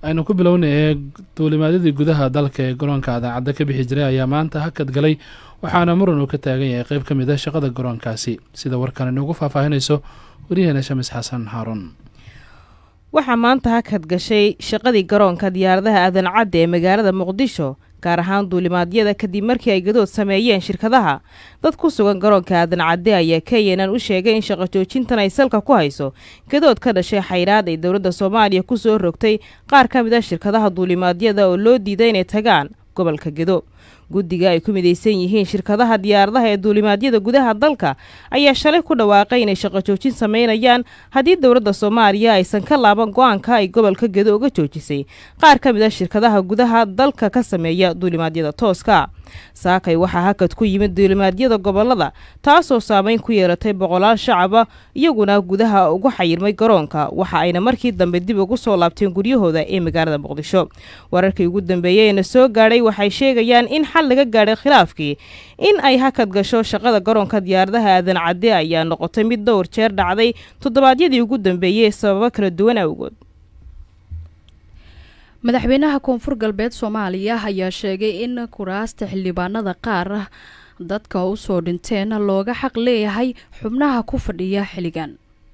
aynu ku bilownay duulimaadyadii gudaha dalka ee garoonka adaacadda ka bixi jiray ayaa maanta hakad galay waxaana muran uu ka taagan yahay qeyb ka mid a shaqada garoonkaasi sida warkan inugu faahfaahinayso waryaheena shamis xasan haaruun waxaa maanta hakad gashay shaqadii garoonka diyaaradaha aadan cadde ee magaalada muqdisho gaar ahaan duulimaadyada kadib markii ay gadood sameeyeen shirkadaha dad ku sugan garoonka aadan cadde ayaa kenyanan u sheegay in shaqo joojintan ay salka ku hayso gadood ka dhashay xayraad ay dowladda soomaaliya ku soo rogtay qaar ka mid a shirkadaha duulimaadyada oo loo diiday inay tagaan gobolka gedo guddiga ay ku midaysan yihiin shirkadaha diyaaradaha ee duulimaadyada gudaha dalka ayaa shalay ku dhawaaqay inay shaqo joojin sameynayaan haddii dowladda soomaaliya aysan ka laaban go-aanka ay gobolka gedo uga joojisay qaar ka mid a shirkadaha gudaha dalka ka sameeya duulimaadyada tooska saakay waxaa hakad ku yimid duulimaadyada gobolada taasoo saameyn ku yeelatay boqolaal shacaba iyaguna gudaha ugu xayirmay garoonka waxa ayna markii dambe dib ugu soo laabteen guryahooda ee magaalada muqdisho wararkii ugu dambeeyey eena soo gaadhay waxay sheegayaan in xal laga gaadhay khilaafkii in ay hakad gasho shaqada garoonka diyaaradaha aadan cadde ayaa noqotay mid dhowr jeer dhacday toddobaadyadii ugu dambeeyey sababo kala duwan awgood madaxweynaha koonfur galbeed soomaaliya ayaa sheegay in kuraasta xildhibaanada qaar dadka usoo dhinteen looga xaq leeyahay xubnaha ku fadhiya xilligan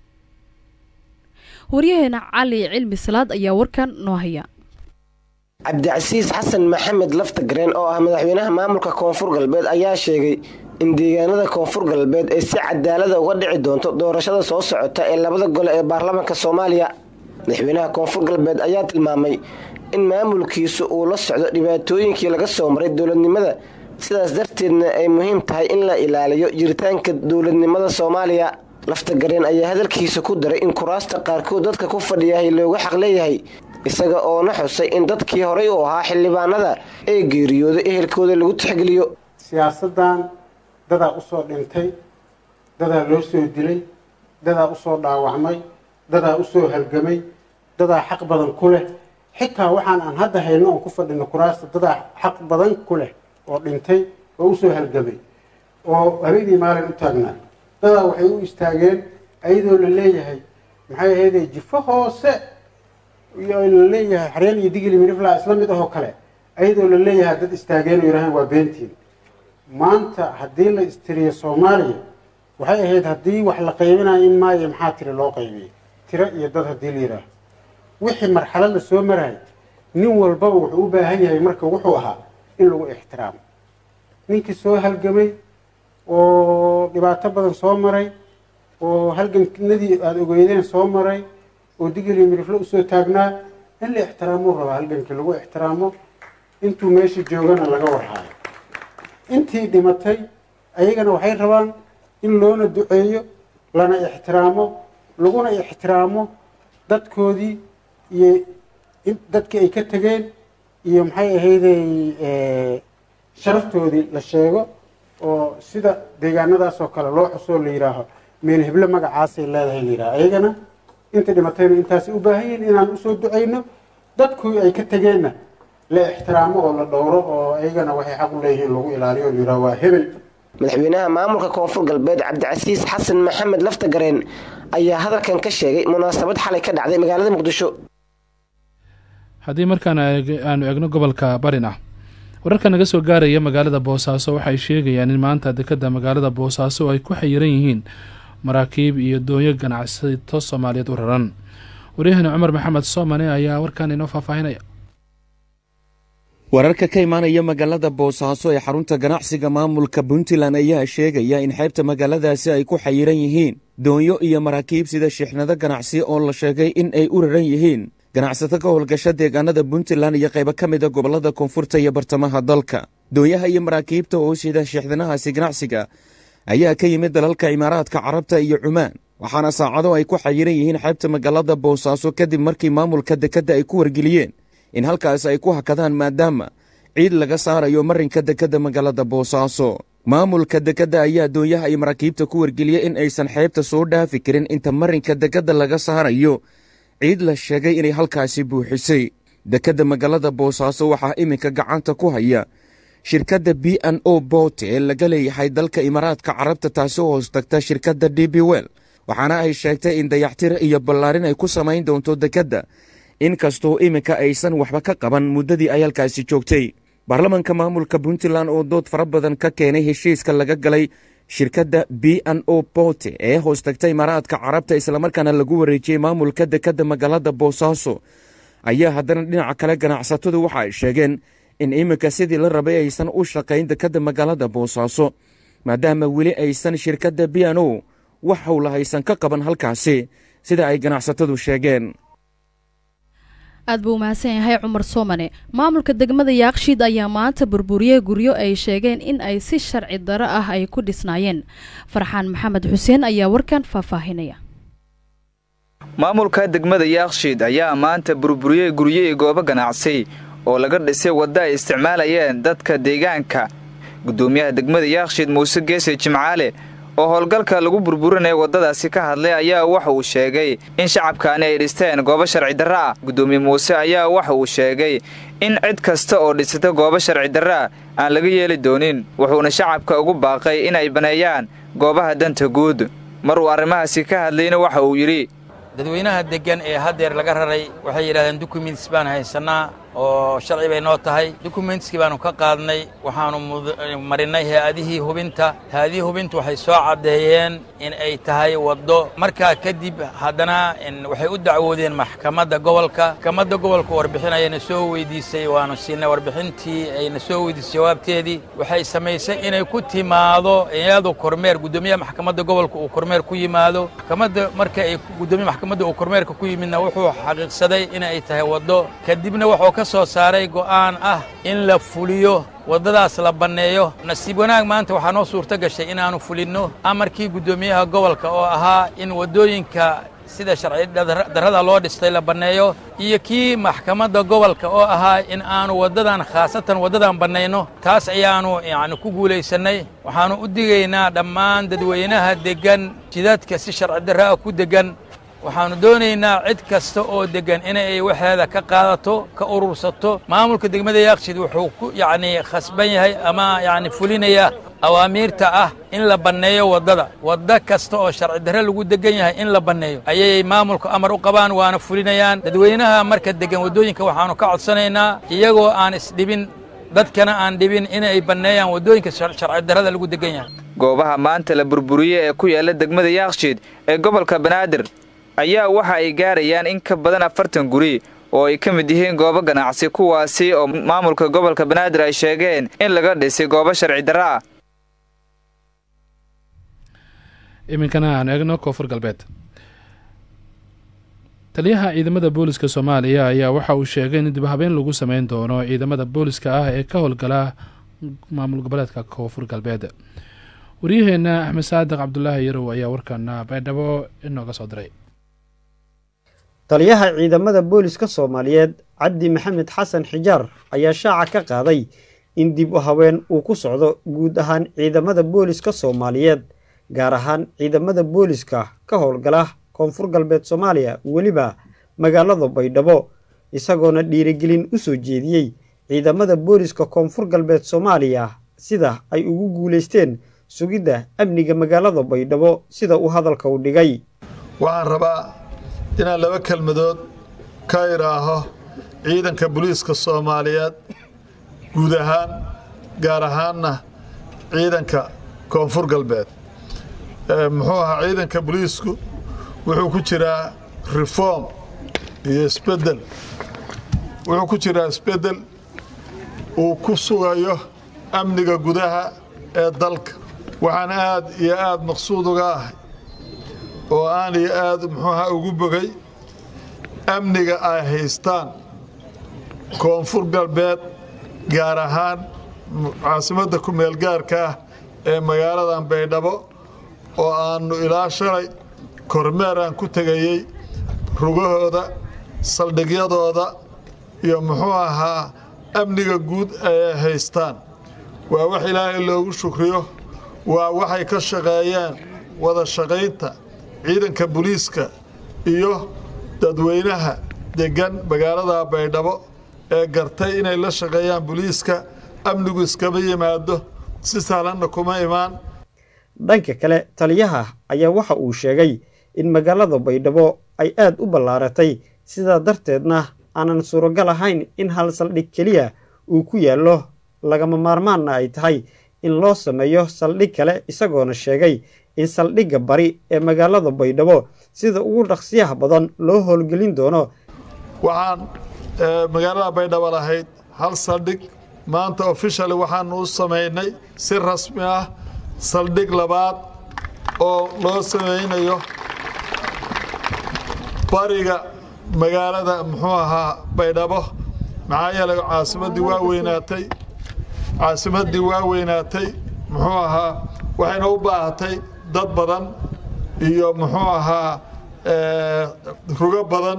waryaheena cali cilmi salaad ayaa warkan noo haya cabdicasiis xasan maxamed laftagareen oo ah madaxweynaha maamulka koonfur galbeed ayaa sheegay in deegaanada koonfur galbeed ay si cadaalada uga dhici doonto doorashada soo socota ee labada gole ee baarlamaanka soomaaliya madaxweynaha koonfur galbeed ayaa tilmaamay in maamulkiisu uu la socdo dhibaatooyinkii laga soo maray dowladnimada sidaas darteedna ay muhiim tahay in la ilaaliyo jiritaanka dowladnimada soomaaliya laftagareen ayaa hadalkiisa ku daray in kuraasta qaarkood dadka ku fadhiyahay looga xaq leeyahay isaga oona xusay in dadkii horay u ahaa xildhibaanada ee geeriyooday ehelkooda lagu tixgeliyo siyaasadan dadaa usoo dhintay dadaa loo soo dilay dadaa usoo dhaawacmay dadaa usoo halgamay dadaa xaq badan ku leh xitaa waxaan aan hadda hayno oon ku fadhino kuraasta dadaa xaq badan ku leh oo dhintay oo usoo halgamay oo habeenii maalin u taagnaa dadaa waxay u istaageen ayadoo la leeyahay maxay ahayde jifo hoose la leeyahay xareen iyo digili mirifla isla mid ahoo kale ayadoo la leeyahay dad istaageen oo yidhahaan waa beentiin maanta haddii la istiriyo soomaaliya waxay ahayd haddii wax la qaybinayo in maayo maxaa tiri loo qaybiyay tiro iyo dad haddii la yidhaaho wixii marxalad la soo marahay nin walbaba wuxuu u baahan yahay marka wuxuu ahaa in lagu ixtiraamo ninkii soo halgamay oo dhibaato badan soo maray oo halganadii aada ogeydeen soo maray oo digili miriflo usoo taagnaa in la ixtiraamuu rabaa halgankii lagu ixtiraamo intuu meesha joogana laga warhaayo intii dhimatay ayagana waxay rabaan in loona duceeyo lana ixtiraamo laguna ixtiraamo dadkoodii iyo dadkii ay ka tegeen iyo maxay ahayday sharaftoodii la sheego oo sida deegaanadaas oo kale loo xusoo la yidhaaho meel heblo magacaasay leedahay la yidhaho ayagana inta dhimatayna intaasay u baahan yihin inaan usoo ducayno dadkii ay ka tegeenna la ixtiraamo oo la dhowro oo ayagana waxay xaq u leeyihiin lagu ilaaliyo o la yidhaho waa hebel madaxweynaha maamulka koonfur galbeed cabdicasiis xasan maxamed laftagareen ayaa hadalkan ka sheegay munaasabad xalay ka dhacday magaalada muqdisho haddii markaan aanu egno gobolka barina wararka naga soo gaaraya magaalada boosaaso waxay sheegayaan in maanta dekadda magaalada boosaaso ay ku xayiran yihiin maraakiib iyo doonyo ganacsato soomaaliyeed u raran waryahani cumar maxamed soomane ayaa warkan inoo faahfaahinaya wararka ka imaanaya magaalada boosaaso ee xarunta ganacsiga maamulka puntland ayaa sheegaya in xeebta magaaladaasi ay ku xayiran yihiin doonyo iyo maraakiib sida shixnado ganacsi oo la sheegay in ay u raran yihiin ganacsato ka howlgasha deegaanada puntland iyo qaybo ka mida gobollada koonfurta iyo bartamaha dalka doonyaha iyo maraakiibta oo sida shixdanahaasi ganacsiga ayaa ka yimid dalalka imaaraadka carabta iyo cumaan waxaana saacado ay ku xayiran yihiin xeebta magaalada boosaaso kadib markii maamulka dekedda ay ku wargeliyeen in halkaas ay ku hakadaan maadaama ciid laga saarayo marinka dekedda magaalada boosaaso maamulka dekedda ayaa doonyaha iyo maraakiibta ku wargeliyey in aysan xeebta soo dhaafi karin inta marinka dekedda laga saarayo ciid la sheegay inay halkaasi buuxisay dekedda magaalada boosaaso waxaa iminka gacanta ku haya shirkadda b n o bote ee laga leeyahay dalka imaaraadka carabta taasi oo hoos tagta shirkadda d b wel waxaana ay sheegtay in dayactir iyo ballaarin ay ku samayn doonto dekedda inkastoo iminka aysan waxba ka qaban muddadii ay halkaasi joogtay baarlamanka maamulka puntland oo dood fara badan ka keenay heshiiska laga galay shirkadda b n o bote ee hoos tagtay imaaraadka carabta islamarkaana lagu wareejiyey maamulka dekedda magaalada boosaaso ayaa haddana dhinaca kale ganacsatadu waxa ay sheegeen in iminka sidii la rabay aysan u shaqayn dekedda magaalada boosaaso maadaama weli aysan shirkadda b n o wax howla haysan ka qaban halkaasi sida ay ganacsatadu sheegeen aad buu umahadsan yahay cumar soomane maamulka degmada yaakshiid ayaa maanta burburiyey guryo ay sheegeen in ay si sharci daro ah ay ku dhisnaayeen farxaan maxamed xuseen ayaa warkan faahfaahinaya maamulka degmada yaakshiid ayaa maanta burburiyey guryo iyo goobo ganacsi oo laga dhisay wadda ay isticmaalayeen dadka deegaanka guddoomiyaha degmada yaakshiid muuse geese jimcaale oo howlgalka lagu burburinaya waddadaasi ka hadlay ayaa waxa uu sheegay in shacabkaani ay dhisteen goobo sharci darro ah guddoomiye muuse ayaa waxa uu sheegay in cid kasta oo dhisata goobo sharci darro ah aan laga yeeli doonin wuxuuna shacabka ugu baaqay in ay baneeyaan goobaha danta guud mar uu arrimahaasi ka hadlayna waxa uu yidhi dadweynaha deggan ee haddeer laga raray waxay yidhahdeen dukumentis baan haysannaa oo sharci bay noo tahay dukumentskii baannu ka qaadnay waxaannu marinnay hay-adihii hubinta hay-adihii hubinta waxay soo caddeeyeen in ay tahay waddo markaa kadib haddana waxay u dacwoodeen maxkamadda gobolka maxkamadda gobolka warbixin ayayna soo weydiisay waannu siinay warbixintii ayna soo weydiisay jawaabteedii waxay samaysay inay ku timaado iyadu kormeer guddoomiyaha maxkamadda gobolka uu kormeer ku yimaado maxkamadda marka ay guddoomiya maxkamadda uu kormeerka ku yimidna wuxuu xaqiiqsaday inay tahay waddo kadibna wuxuu ka soo saaray go'aan ah in la fuliyo waddadaas la banneeyo nasiib wanaag maanta waxaa noo suurto gashay inaannu fulinno amarkii guddoomiyaha gobolka oo ahaa in waddooyinka sida sharci darrada loo dhistay la banneeyo iyo kii maxkamadda gobolka oo ahaa in aanu waddadan khaasatan waddadan bannayno taas ayaannu yacni ku guulaysannay waxaannu u digaynaa dhammaan dadweynaha deggan jidadka si sharci darra ah ku deggan waxaannu doonaynaa cid kasta oo deggan inay waxeeda ka qaadato ka urursato maamulka degmada yaaqshid wuxuu ku yacnii khasban yahay ama yacni fulinaya awaamiirta ah in la banneeyo waddada wadda kasta oo sharci darre lagu deggan yahay in la banneeyo ayay maamulka amar u qabaan waana fulinayaan dadweynaha marka deggan waddooyinka waxaannu ka codsanaynaa iyagoo aan isdhibin dadkana aan dhibin inay banneeyaan waddooyinka sharci darrada lagu deggan yahay goobaha maanta la burburiyey ee ku yaalla degmada yaakshiid ee gobolka banaadir ayaa waxa ay gaarayaan in ka badan afartan guri oo ay ka mid yihiin goobo ganacsi kuwaasi oo maamulka gobolka banaadir ay sheegeen in laga dhisay goobo sharci darro ah iminkana aan eegno koonfur galbeed taliyaha ciidamada booliska soomaaliya ayaa waxa uu sheegay in dibhabeen lagu sameyn doono ciidamada booliska ah ee ka howlgala maamul goboleedka koonfur galbeed waryaheena axmed saadiq cabdulaahi yarow ayaa warkana baydhabo inooga soo diray taliyaha ciidamada booliska soomaaliyeed cabdi maxamed xasan xijaar ayaa shaaca ka qaaday in dib u haween uu ku socdo guud ahaan ciidamada booliska soomaaliyeed gaar ahaan ciidamada booliska ka howlgala koonfur galbeed soomaaliya weliba magaalada baydhabo isagoona dhiirigelin u soo jeediyey ciidamada booliska koonfur galbeed soomaaliya sida ay ugu guulaysteen sugidda amniga magaalada baydhabo sida uu hadalka u dhigay waxaan rabaa inaan laba kelmadood ka idhaaho ciidanka booliiska soomaaliyeed guud ahaan gaar ahaanna ciidanka koonfur galbeed muxuu ahaa ciidanka booliisku wuxuu ku jiraa reform iyo isbeddel wuxuu ku jiraa isbeddel uu ku sugayo amniga gudaha ee dalka waxaan aad iyo aad maqsuud uga ahay oo aan iyo aad muxuuha ugu bogay amniga ay haystaan koonfur galbeed gaar ahaan caasimadda ku-meel gaarka ah ee magaaladan baydhabo oo aannu ilaa shalay kormeer aan ku tegayey rugahooda saldhigyadooda iyo muxuu ahaa amniga guud ay haystaan waa wax ilaahay loogu shukriyo waa waxay ka shaqeeyeen wada shaqaynta ciidanka booliiska iyo dadweynaha deggan magaalada baydhabo ee gartay inay la shaqeeyaan booliiska amnigu iskama yimaado si sahlanna kuma imaan dhanka kale taliyaha ayaa waxa uu sheegay in magaalada baydhabo ay aad u ballaaratay sidaa darteedna aanan suuragal ahayn in hal saldhig keliya uu ku yaallo lagama maarmaanna ay tahay in loo sameeyo saldhig kale isagoona sheegay in saldhigga bari ee magaalada baydhabo sida ugu dhaqsiyaha badan loo howlgelin doono waxaan magaalada baydhabo lahayd hal saldhig maanta officially waxaanu u samaynay si rasmi ah saldhig labaad oo loo samaynayo bariga magaalada muxuu ahaa baydhabo maxaa yeelay caasimaddii waa weynaatay caasimaddii waa weynaatay muxuu ahaa waxayna u baahatay dad badan iyo muxuu ahaa rugo badan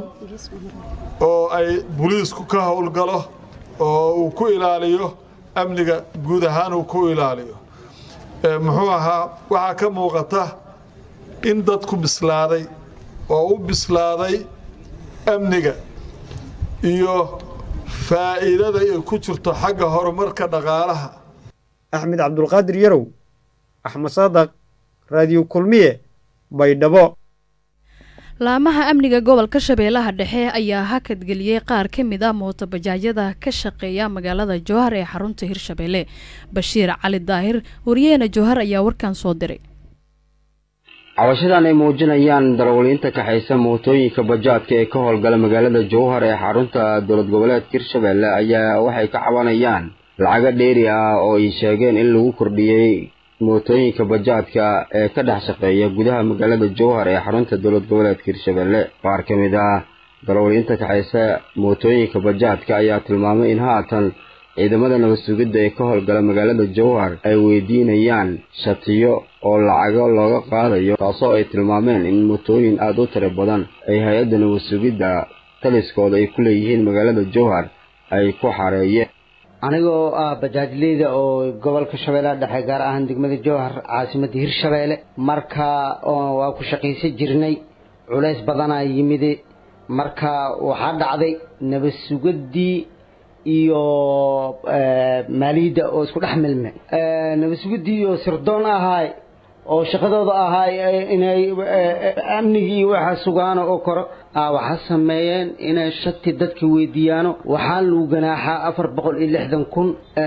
oo ay booliisku ka howlgalo oo uu ku ilaaliyo amniga guud ahaan uu ku ilaaliyo muxuu ahaa waxaa ka muuqata in dadku bislaaday oo u bislaaday amniga iyo faa'iidada ay ku jirto xagga horumarka dhaqaalaha axmed cabdulqaadir yarow axmed saadaq raadiyo kulmiye baydhabo laamaha amniga gobolka shabeellaha dhexe ayaa hakadgeliyey qaar ka mid ah mootobajaajyada ka shaqeeya magaalada jowhar ee xarunta hirshabeelle bashiir cali daahir wariyeena jowhar ayaa warkan soo diray cabashadan ay muujinayaan darawaliinta kaxaysa mootooyinka bajaadka ee ka howlgala magaalada jowhar ee xarunta dowlad goboleedka hirshabeelle ayaa waxay ka cabanayaan lacago dheeri ah oo ay sheegeen in lagu kordhiyey mootooyinka bajaadka ee ka dhex shaqeeya gudaha magaalada jowhar ee xarunta dowlad goboleedka hirshabeelle qaar ka mid ah darawaliinta kaxaysa mootooyinka bajaadka ayaa tilmaamay in haatan ciidamada nabad sugidda ee ka howlgala magaalada jowhar ay weydiinayaan shatiyo oo lacago looga qaadayo taasoo ay tilmaameen in mootooyin aada u tiro badan ay hay-adda nabad sugidda taliskooda ay ku leeyihiin magaalada jowhar ay ku xareeyeen anigoo ah bajaajleyda oo gobolka shabeellaha dhexe gaar ahaan degmada jowhar caasimadda hirshabeelle marka waa ku shaqaysan jirnay culays badanaa yimide marka waxaa dhacday nabad sugaddii iyo maaliyadda oo isku dhex milme nabad sugaddii oo sirdoon ahaay oo shaqadooda ahaay inay amnigii iyo waxa sugaano oo koro waxaa sameeyeen inay shati dadka weydiiyaano waxaa lagu ganaaxaa afar boqol iyo lixdan kun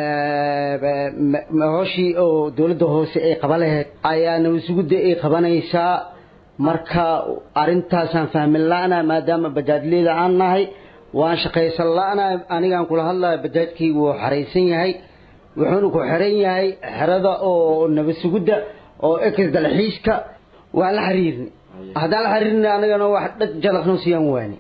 hooshii oo dowladda hoose ay qaba laheyd ayaa nabasugudda ay qabanaysaa marka arrintaasaan fahmin la-na maadaama bajaajleyda aan nahay waan shaqaysan la-na anigaan kula hadlayo bajaajkaygu wuu xaraysan yahay wuxuuna ku xiran yahay xerada oo nabasugudda oo ex dalxiiska waan la xiriirnay haddaan la xiriirnay anagana wax dhag jalaqno siyaan waani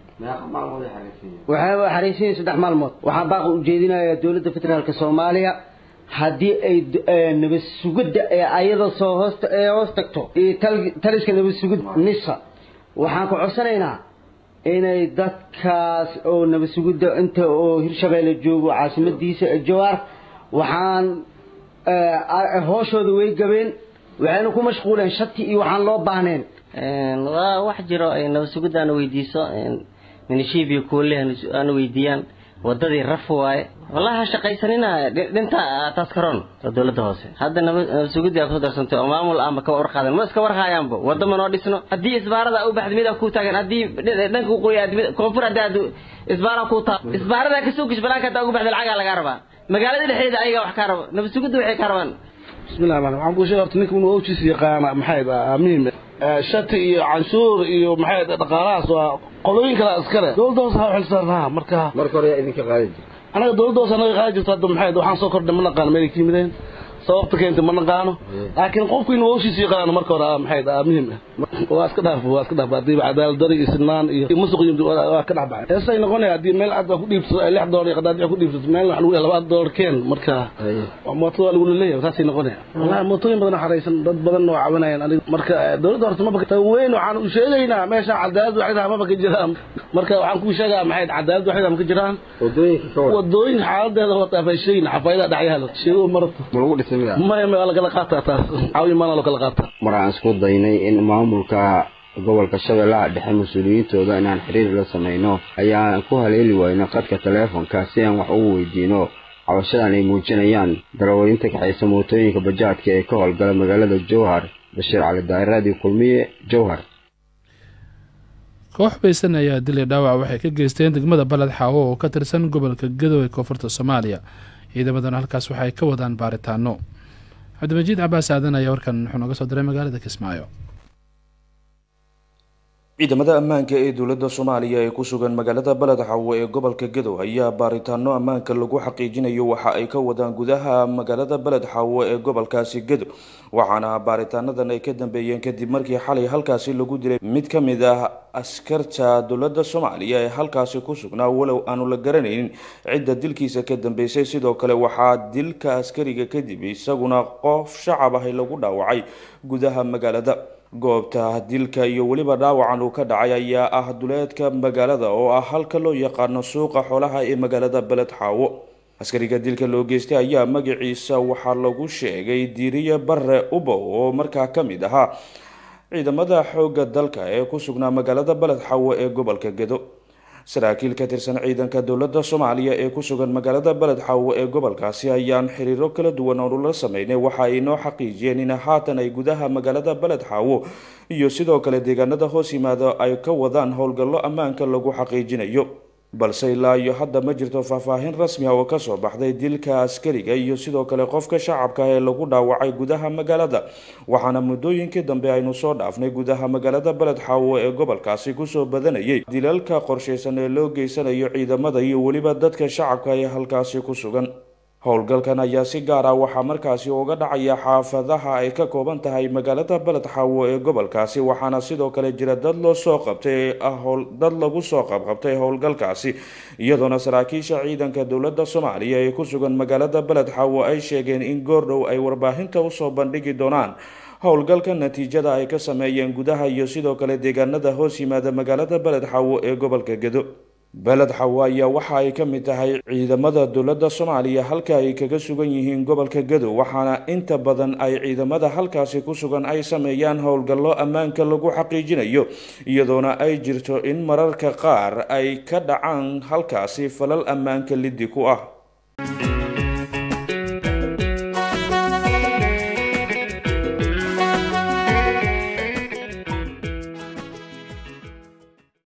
waxaa xaraysan yahay saddex maalmood waxaan baaqi ujeedinayaa dowladda federaalka soomaaliya haddii ay nabad sugidda ee ayada soo hoosta ee hoos tagto taliska nabad sugid nisa waxaan ku codsanaynaa inay dadkaas oo nabad sugidda inta oo hirshabeelle joogo caasimadiisa jawaar waxaan hooshooda way gabeen waxayna ku mashquuleen shati iyo waxaan loo baahneen waa wax jiro ay nabad sugidda ana weydiiso minishiibiyo kuule ana weydiiyaan wadadii raf waaye wallahi ha shaqaysanina dhinta taskaroon oo dowladda hoose hadda nabad sugidii aa kusoo darsantay oo maamul aanba ka warqaadan ma iska warhaayaanba wadda ma noo dhisno haddii isbaarada u baxda mid ku taagan haddii dhanka uqoy koonfur haddii aad isbaara ku taa isbaarada kasoo gish banaanka haddaa ugu baxda lacagaa lagaa rabaa magaalada dhexdeeda ayaga wax kaa raba nabad sugidda waxay kaa rabaan bismillahi rahmaan waxaan kuu sheegay horta ninka inuu owjis yaqaana maxay muhiim shati iyo canshuur iyo maxay dhaqaalahaas waa qolooyin kale iskale dowladda hoose ha xilsaarnaha marka marka hore yaa idinka qaadi jirta anaga dowladda hoose anaga qaadi jirto hadda maxay waxaan soo kordhay ma naqaano meelay ka yimideen sababta keentay ma naqaano laakiin qofku inuu hawshiisa yaqaano marka hore maxay muhiim ah waa iska dhaaf waa iska dhaaf haddii cadaalad dari iyo sinaan iyo musuq iyo waa ka dhex baxay heesay noqonaya haddii meel aad ku dhiibto lix doolar iyo qadaadic ku dhiibto meel wax lagu labaad doolar keen marka mootada waa lagu leeyahay saasay noqonaya wallahi mootooyin badan xaraysan dad badan oo caawinayaan aniga marka dowladda horta maba tan weyn waxaan u sheegaynaa meesha cadaalad waxay maba ka jiraan marka waxaan ku sheegaa maxay cadaalad waxay ma ka jiraan wadooyinka ka wada wadooyin xaaladeeda waa taafayshayna xafayda dhacyaalo sheego marto ma lagu dhisay miya maya ma la kala qaataa taas caawi maana loo kala qaataa mar aan isku daynay in maamulka gobolka shabeellaha dhexe mas-uuliyiintooda inaan xiriir la samayno ayaan ku haleeli wayno qadka taleefonka si aan wax ugu weydiino cabashadan ay muujinayaan darawaliinta kaxaysa mootooyinka bajaadka ee ka howlgala magaalada jowhar bashiir cali daa'iraadii kulmiye jowhar koox baysan ayaa dilay dhaawac waxay ka geysteen degmada baled xaawo oo ka tirsan gobolka gadow ee koonfurta soomaaliya ciidamadana halkaas waxa ay ka wadaan baaritaano cabdimajiid cabaas aadan ayaa warkan wuxuu nooga soo diray magaalada kismaayo ciidamada ammaanka ee dowladda soomaaliya ee ku sugan magaalada baled xawo ee gobolka gadow ayaa baaritaano ammaanka lagu xaqiijinayo waxa ay ka wadaan gudaha magaalada baled xawo ee gobolkaasi gadow waxaana baaritaanadan ay ka dambeeyeen kadib markii xalay halkaasi lagu dilay mid ka mid ah askarta dowladda soomaaliya ee halkaasi ku sugnaa walow aanu la garanaynin cidda dilkiisa ka dambeysay sidoo kale waxaa dilka askariga kadib isaguna qof shacab ahi lagu dhaawacay gudaha magaalada goobta dilka iyo weliba dhaawacan uu ka dhacay ayaa ah duleedka magaalada oo ah halka loo yaqaano suuqa xoolaha ee magaalada beled xaawo askariga dilka loo geystay ayaa magaciisa waxaa lagu sheegay diiriye bare ubow oo markaa ka mid ahaa ciidamada xoogga dalka ee ku sugnaa magaalada beled xaawo ee gobolka gedo saraakiil ka tirsan ciidanka dowladda soomaaliya ee ku sugan magaalada beled xaawo ee gobolkaasi ayaan xiriiro kala duwan oonu la sameynay waxa ay noo xaqiijiyeen in haatan ay gudaha magaalada beled xaawo iyo sidoo kale deegaanada hoos yimaada ay ka wadaan howlgallo ammaanka lagu xaqiijinayo balse ilaa iyo hadda ma jirto faahfaahin rasmi ah oo kasoo baxday dilka askariga iyo sidoo kale qofka shacabka ee lagu dhaawacay gudaha magaalada waxaana muddooyinkii dambe aynu soo dhaafnay gudaha magaalada beled xaawo ee gobolkaasi kusoo badanayay dilalka qorshaysan ee loo geysanayo ciidamada iyo weliba dadka shacabka ee halkaasi ku sugan howlgalkan ayaa si gaar ah waxaa markaasi uga dhacaya xaafadaha ay ka kooban tahay magaalada beled xaawo ee gobolkaasi waxaana sidoo kale jira dad loo soo qabtay dad lagu soo qabqabtay howlgalkaasi iyadoona saraakiisha ciidanka dowladda soomaaliya ee ku sugan magaalada beled xaawo ay sheegeen in goordhow ay warbaahinta usoo bandhigi doonaan howlgalka natiijada ay ka sameeyeen gudaha iyo sidoo kale deegaanada hoos yimaada magaalada beled xaawo ee gobolka gedo beled xawo ayaa waxa ay ka mid tahay ciidamada dowladda soomaaliya halka ay kaga sugan yihiin gobolka gadow waxaana inta badan ay ciidamada halkaasi ku sugan ay sameeyaan howlgallo ammaanka lagu xaqiijinayo iyadoona ay jirto in mararka qaar ay ka dhacaan halkaasi falal ammaanka liddi ku ah